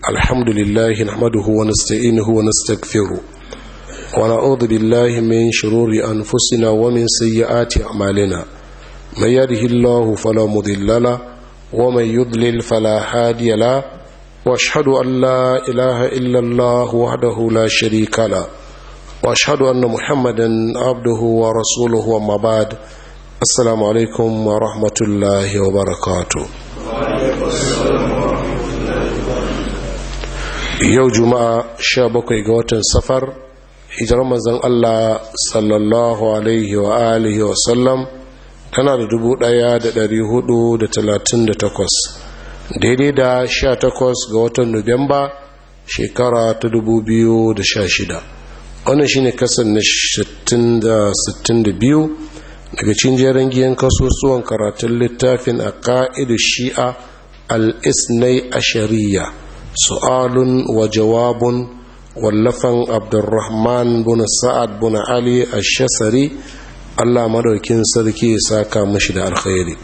الحمد لله نحمده ونستعينه ونستغفره ونعوذ بالله من شرور أنفسنا ومن سيئات أعمالنا من يده الله فلا مضل له ومن يضلل فلا هادي له واشهد أن لا إله إلا الله وحده لا شريك له واشهد أن محمدا عبده ورسوله وما بعد السلام عليكم ورحمة الله وبركاته yau juma'a sha bakwai ga watan safar hijirar manzon Allah sallallahu alaihi wa alihi wa sallam tana da dubu daya da dari hudu da talatin da takwas daidai da sha takwas ga watan nuwamba shekara ta dubu biyu da sha shida wannan shine kasan na sittin da sittin da biyu daga cikin jerin giyan kasusuwan karatun littafin a ka'idu shi'a al-isnai ashariya su'alun wa jawabun wallafan abdurrahman bin sa'ad bin ali ash-shasari Allah madaukin sarki ya saka mashi da alkhairi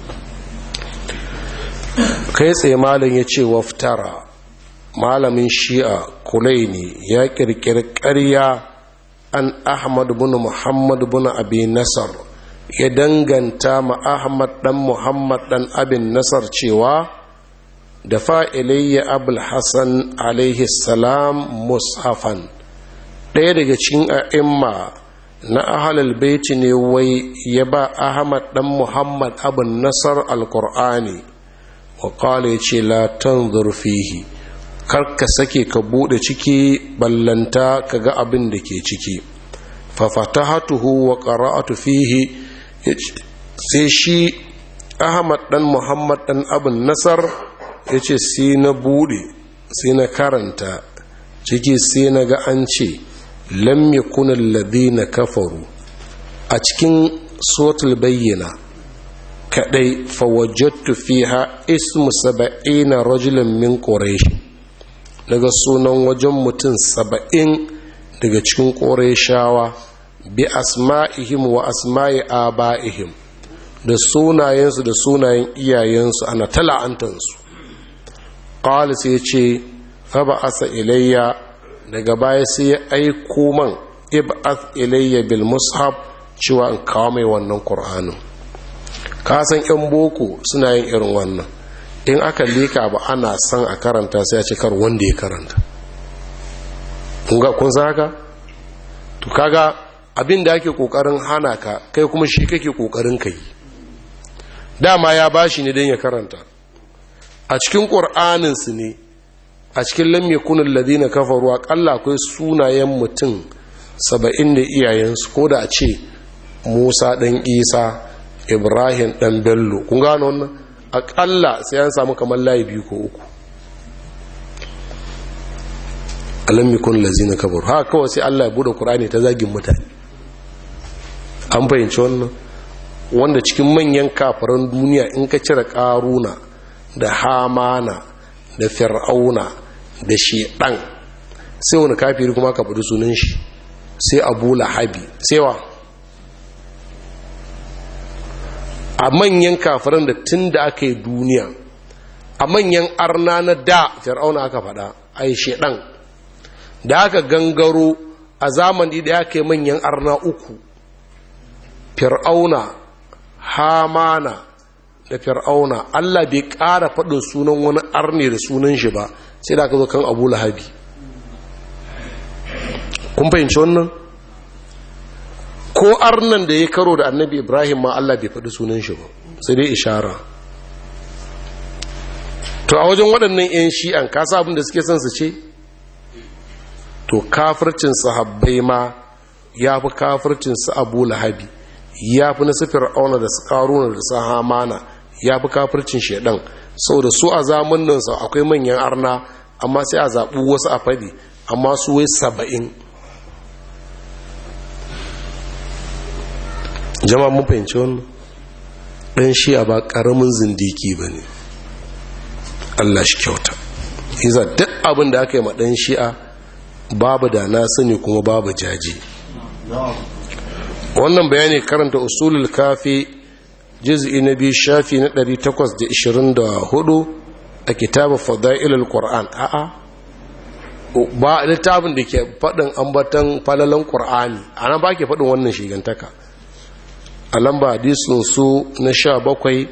kai tsaye malam ya ce waftara malamin shi'a kulaini ya kirkiri ƙarya an ahmad bin muhammad bin abi nasar ya danganta ma ahmad dan muhammad dan abin nasar cewa da fa'ilayya abul hassan alaihi salam mushafan ɗaya daga cikin a'imma na ahalal baiti ne wai ya ba ahmad dan muhammad abin nasar alkur'ani wa ƙala ya ce latan zurfihi karka sake ka buɗe ciki ballanta ka ga abin da ke ciki fafatahatuhu wa qara'atu fihi sai shi ahmad dan muhammad dan abin nasar ya ce sai na bude sai na karanta ciki sai na ga an ce lam yakun alladhina kafaru a cikin sotul bayyana kadai fawajjattu fiha ismu saba'ina rajulan min quraish daga sunan wajen mutum saba'in daga cikin qurayshawa bi asma'ihim wa asma'i aba'ihim da sunayensu da sunayen iyayensu ana tala'antansu qala sai ya ce fa asa ilayya daga baya sai ya aiko man ib'ath ilayya bil mushaf cewa in kawo mai wannan qur'anin ka san yan boko suna yin irin wannan in aka leka ba ana san a karanta sai a ce kar wanda ya karanta kun ga kun saka to kaga abin da ake kokarin hana ka kai kuma shi kake kokarin kai dama ya bashi ne don ya karanta a cikin ƙur'aninsu ne a cikin lamme kunin ladina kafaru aƙalla akwai sunayen mutum saba'in da iyayensu ko da a ce musa ɗan isa ibrahim ɗan bello kun gano wannan aƙalla sai an samu kamar layi biyu ko uku a lamme kunin ladina kafaru haka kawai sai allah ya buɗe ƙur'ani ta zagin mutane an fahimci wannan wanda cikin manyan kafaran duniya in ka cire ƙaruna da hamana da fir'auna da shedan sai wani kafiri kuma ka faɗi sunan shi sai abu lahabi sai wa a manyan kafiran da tun da aka yi duniya a manyan arna na da fir'auna aka faɗa a yi shedan da aka gangaro a zamani da aka yi manyan arna uku fir'auna hamana da fir'auna Allah bai ƙara faɗin sunan wani arne da sunan shi ba sai da aka zo kan abu lahabi kun fahimci wannan ko arnan da ya karo da annabi ibrahim ma Allah bai faɗi sunan shi ba sai dai ishara to a wajen waɗannan 'yan shi'an kasa abin da suke son su ce to kafircin sahabbai ma ya fi kafircin su abu lahabi ya fi na su fir'auna da su karuna da su hamana ya fi kafircin shaidan sau da su a zamaninsa akwai manyan arna amma sai a zaɓi wasu a fadi amma su wai saba'in jama'a mun fahimci wannan ɗan shi a ba ƙaramin zindiki ba ne allah shi kyauta iza duk abin da aka yi ma ɗan shi'a babu da na sani kuma babu jaji wannan bayani karanta usulul kafi juz'i na biyu shafi na 824 a kitabu fadailul qur'an a'a ba littafin da ke faɗin ambatan falalan qur'ani ana ba ke faɗin wannan shigantaka a lamba hadisin su na sha bakwai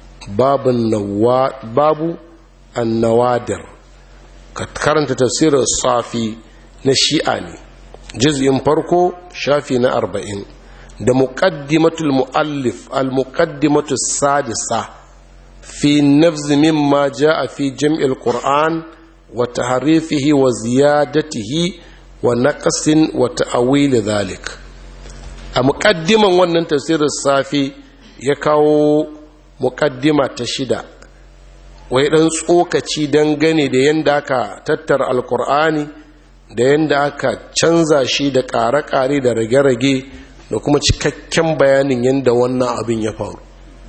babu annawadir ka karanta tafsirin safi na shi'a ne juz'in farko shafi na arba'in da muqaddimatul muallif al muqaddimatu sadisa fi nafz mimma jaa fi jam'il qur'an wa tahrifihi wa ziyadatihi wa naqsin wa ta'wil dhalik a muqaddiman wannan tafsirin safi ya kawo muqaddima ta shida wai dan tsokaci dangane da yanda aka tattara alqur'ani da yadda aka canza shi da ƙare-ƙare da rage-rage da kuma cikakken bayanin yadda wannan abin ya faru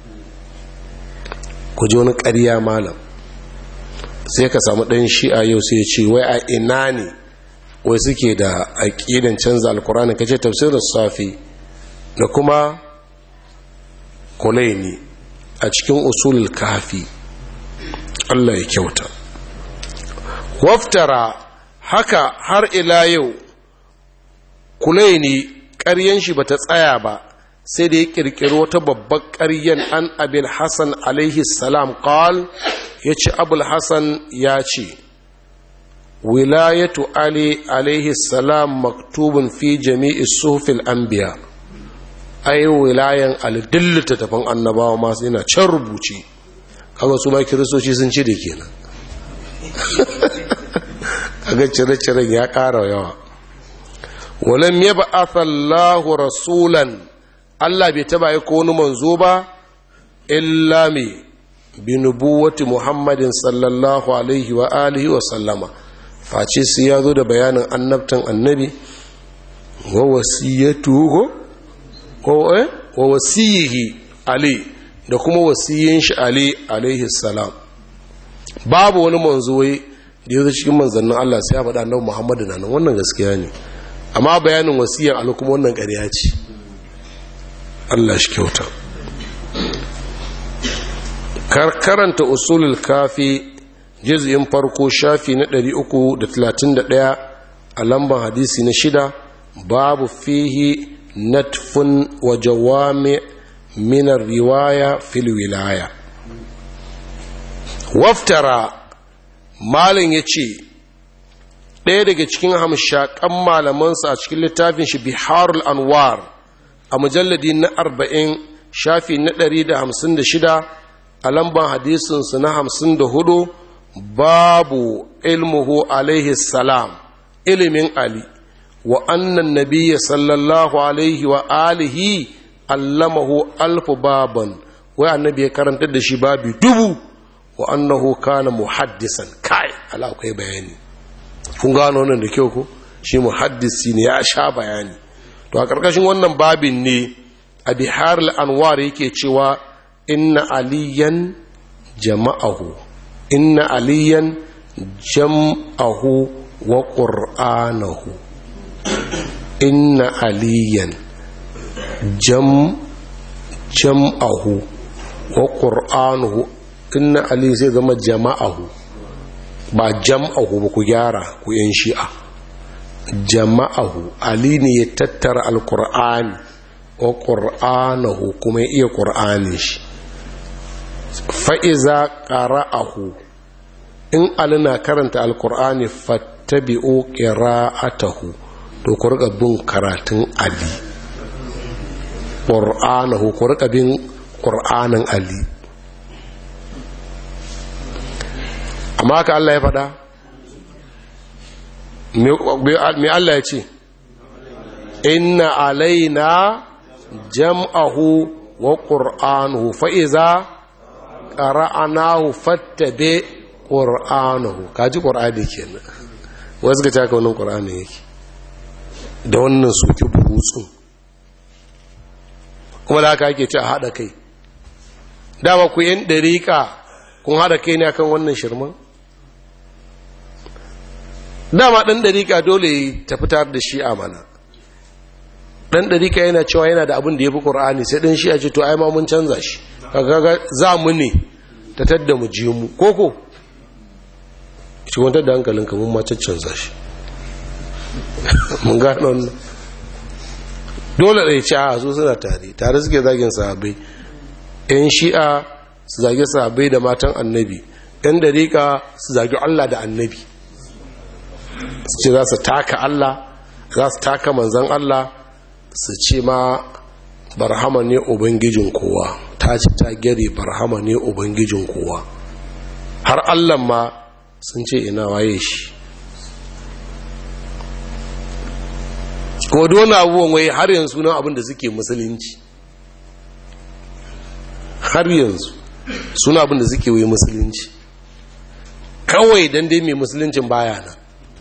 ku ji wani ƙarya malam sai ka samu ɗan shi'a yau sai ya ce wai a ina ne wai suke da aƙidan canza alkurani ka ce tafsirin safi da kuma kulaini a cikin usulul kafi allah ya kyauta waftara haka har ila yau kulaini ƙaryen shi bata tsaya ba sai da ya ƙirƙiri wata babbar ƙaryen an abin hassan alaihi salam ƙal ya ce abul hassan ya ce wilayatu ali alaihi salam maktubun fi jami'i sufil anbiya ai wilayan alidillita tafin annabawa masu yana can rubuce kaga su ma kiristoci sun ci da kenan kaga cire-ciren ya ƙara yawa walam ya ba'athallahu rasulan Allah bai taba yi ko wani manzo ba illa me bi nubuwati Muhammadin sallallahu alaihi wa alihi wa sallama face sai ya zo da bayanin annabtan annabi wa wasiyatuhu ko eh wa wasiyihi ali da kuma wasiyin shi ali alaihi salam babu wani manzo wai da ya zo cikin manzannin Allah sai ya faɗa annabi Muhammadu nan wannan gaskiya ne amma bayanin wasiyan Allah kuma wannan ƙarya ce Allah shi kyauta karkaranta usulul kafi juz'in farko shafi na 331 a lambar hadisi na shida babu fihi natfun wa jawami min riwaya fil wilaya waftara malin ya ce ɗaya daga cikin hamshakan malamansa a cikin littafin shi biharul anwar a mujalladi na arba'in shafi na ɗari da hamsin da shida a lamban hadisinsu na hamsin da hudu babu ilmuhu alaihi salam ilimin ali wa annan nabiya sallallahu alaihi wa alihi allamahu alfu baban wai annabi ya karantar da shi babi dubu wa annahu kana muhaddisan kai ala akwai bayani kun gano wannan da kyau ko shi muhaddisi ne ya sha bayani to a karkashin wannan babin ne a bihar anwar yake cewa inna aliyan jama'ahu inna aliyan jam'ahu wa qur'anahu inna aliyan jam jam'ahu wa qur'anuhu inna ali zai zama jama'ahu ba jam'ahu ba ku gyara ku yan shi'a jama'ahu ali ne ya tattara alkur'ani wa ƙur'anahu kuma ya iya ƙur'anin shi fa'iza ƙara'ahu in ali na karanta alkur'ani fattabi'o ƙira'atahu to ku riƙa bin karatun ali ƙur'anahu ku riƙa bin ƙur'anin ali amma ka Allah ya faɗa me Allah ya ce inna alaina jam'ahu wa ƙur'anuhu fa'iza ƙara'anahu fattabe ƙur'anuhu kaji ƙur'ani ke nan wasu ga taka wannan ƙur'ani yake da wannan suke burutsun kuma da haka ake ce a haɗa kai dama ku yin ɗariƙa kun haɗa kai ne akan wannan shirman dama ɗan ɗariƙa dole ta fitar da shi a mana ɗan ɗariƙa yana cewa yana da abin da ya fi ƙur'ani sai ɗan shi a ce to ai ma mun canza shi kaga za mu ne ta tadda mu je mu koko ci wantar da hankalin kamun macacin zashi mun gano wannan dole da ya ci a su suna tare tare suke zagin sahabai yan shi'a su zagi sahabai da matan annabi yan dariƙa su zagi allah da annabi su ce za su taka allah za su taka manzan allah su ce ma barhama ne ubangijin kowa ta ce ta gyare barhama ne ubangijin kowa har allah ma sun ce ina waye shi kuma wani abubuwan wai har yanzu nan abin da suke musulunci har yanzu suna abin da suke wai musulunci kawai don dai mai musuluncin baya nan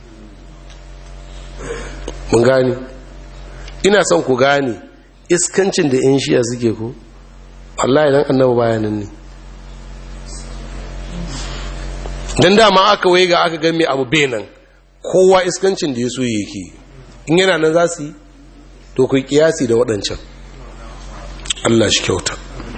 mun gani ina son ku gane iskancin da 'yan shiya suke ku Allah idan annaba bayanan ne don dama aka wai ga aka game abu benin kowa iskancin da ya so yake in yana nan za su yi to ku kiyasi da waɗancan Allah shi kyauta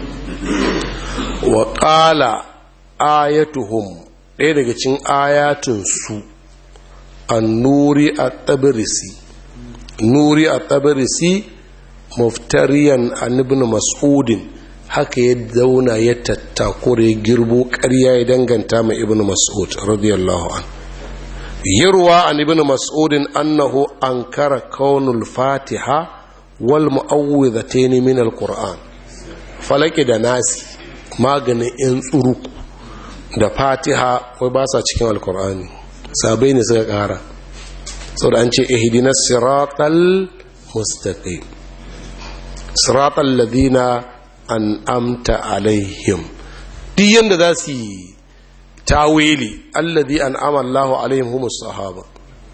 wa ƙala ayatuhum ɗaya daga cin ayatunsu an nuri a tabirisi nuri a tabirisi muftariyan an ibn mas'udin haka ya zauna ya tattakure girbo ƙarya ya danganta mai ibn mas'ud radiyallahu an yarwa an ibn mas'udin annahu ankara kaunul fatiha wal mu'awwidhatayn min alquran falaki da nasi maganin in tsuruku da fatiha wai ba sa cikin alqur'ani sabai ne suka kara saboda an ce ihdinas siratal mustaqim siratal ladina an'amta alaihim duk yanda za su yi tawili alladhi an'ama Allahu alaihim humus sahaba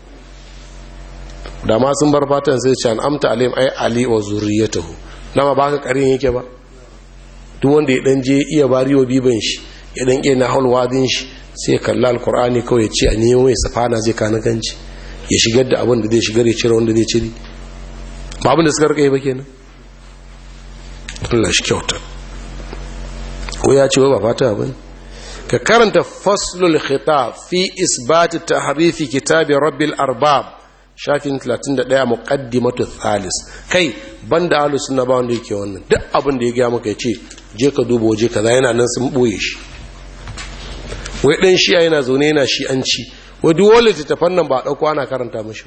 da ma sun bar fatan sai ce an'amta alaihim ay ali wa zurriyatuhu dama baka karin yake ba duk wanda ya dan je iya bariyo biban shi ya dan iya nahul wadin shi sai kalla alqur'ani kawai ya ce a nemo mai safana zai kana ganci ya shigar da abin da zai shigar ya cire wanda zai cire ba abin da suka rika yi ba kenan Allah shi kyauta ko ya ce ba fata bane ka karanta faslul khitab fi isbat tahrifi kitabi rabbil arbab shafin 31 muqaddimatu thalis kai banda ahlus sunna ba wanda yake wannan duk abin da ya ga maka yace je ka duba waje kaza yana nan sun boye shi wai dan shi'a yana zaune yana shi'anci wai duk wani littattafan nan ba dauko ana karanta mashi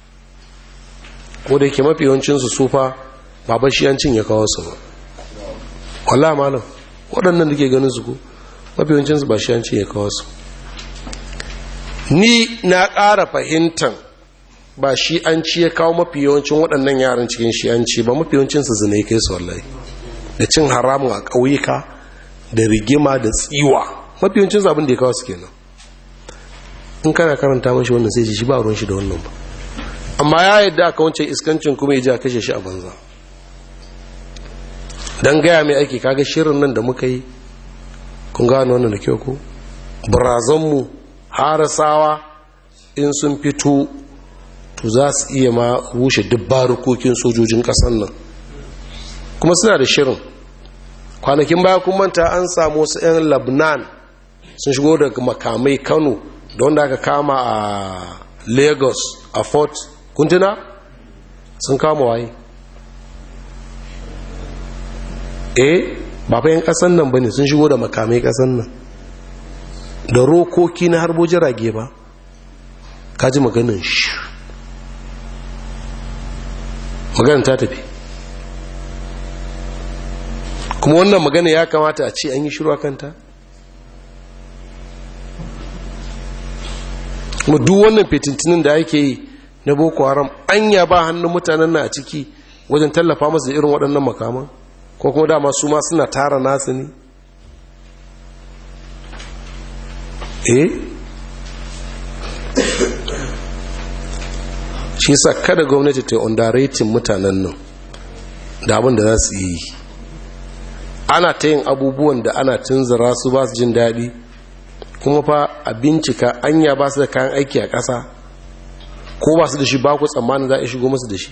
ko da yake mafi yawancin su sufa ba shi'ancin ya kawo su ba wallahi malam waɗannan da ke ganin su ko mafiyancinsu ba shiyanci ya kawo su ni na ƙara fahimtar ba shi'anci ya kawo mafi yawancin waɗannan yaran cikin shi'anci ba mafi yawancinsu zina kai su wallahi da cin haramun a ƙauyuka da rigima da tsiwa mafi yawancinsu abin da ya kawo su kenan in kana karanta mashi wannan sai shi ba ruwan shi da wannan ba amma ya yadda aka wancan iskancin kuma ya ji a kashe shi a banza don gaya mai aiki kaga shirin nan da muka yi kun gano wannan da kyau ko barazanmu harasawa in sun fito to za su iya ma rushe dubbarukokin sojojin kasan nan kuma suna da shirin kwanakin baya kun manta an samu wasu 'yan labnan sun shigo daga makamai kano da wanda aka kama a lagos a fort kuntuna sun kama waye eh ba fa yan kasan nan bane sun shigo da makamai kasan nan da rokoki na harbo jirage ba kaji maganin shi maganin ta tafi kuma wannan magana ya kamata a ce an yi shiru kanta kuma duk wannan fitintinin da ake yi na boko haram anya ba hannun mutanen na a ciki wajen tallafa masu da irin waɗannan makaman ko kuma dama su ma suna tara nasu ne eh shi sa kada gwamnati ta underrating mutanen nan da abin da za su yi ana ta yin abubuwan da ana tunzura su ba su jin daɗi kuma fa a bincika anya ba su da kayan aiki a ƙasa ko ba su da shi ba ku tsammanin za a shigo masu da shi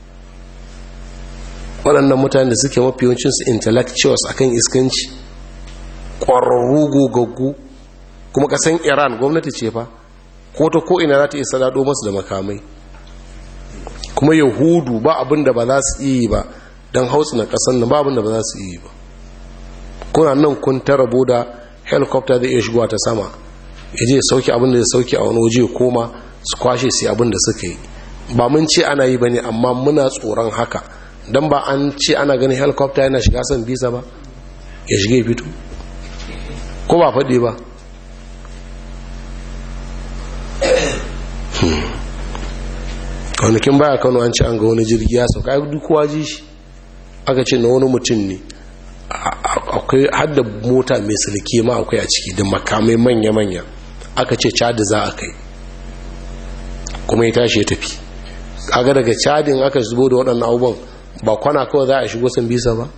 waɗannan mutane da suke mafi yawancinsu intellectuals akan iskanci ƙwararru gogaggu kuma ƙasan iran gwamnati ce fa ko ta ko ina za ta iya sadado masu da makamai kuma yahudu ba abin da ba za su iya yi ba don hautsu na kasan nan ba abin da ba za su iya yi ba kuna nan kun ta rabu da helicopter zai iya shigowa ta sama ya je sauke abin da ya sauke a wani waje koma su kwashe su abin da suka yi ba mun ce ana yi ba ne amma muna tsoron haka don ba an ce ana ganin helicopter yana shiga san bisa ba ya shige fito ko ba faɗi ba kwanakin baya kano an ce an ga wani jirgi ya sauka duk kowa ji shi aka ce na wani mutum ne akwai hadda mota mai silke ma akwai a ciki da makamai manya-manya aka ce cadi za a kai kuma ya tashi ya tafi kaga daga cadin aka zubo da waɗannan abubuwan ba kwana kawai za a shigo san bisa ba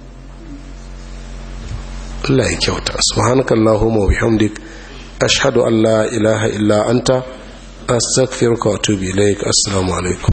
Allah ya kyauta subhanakallahumma wa bihamdik ashhadu an la ilaha illa anta astaghfiruka wa atubu ilaik assalamu alaikum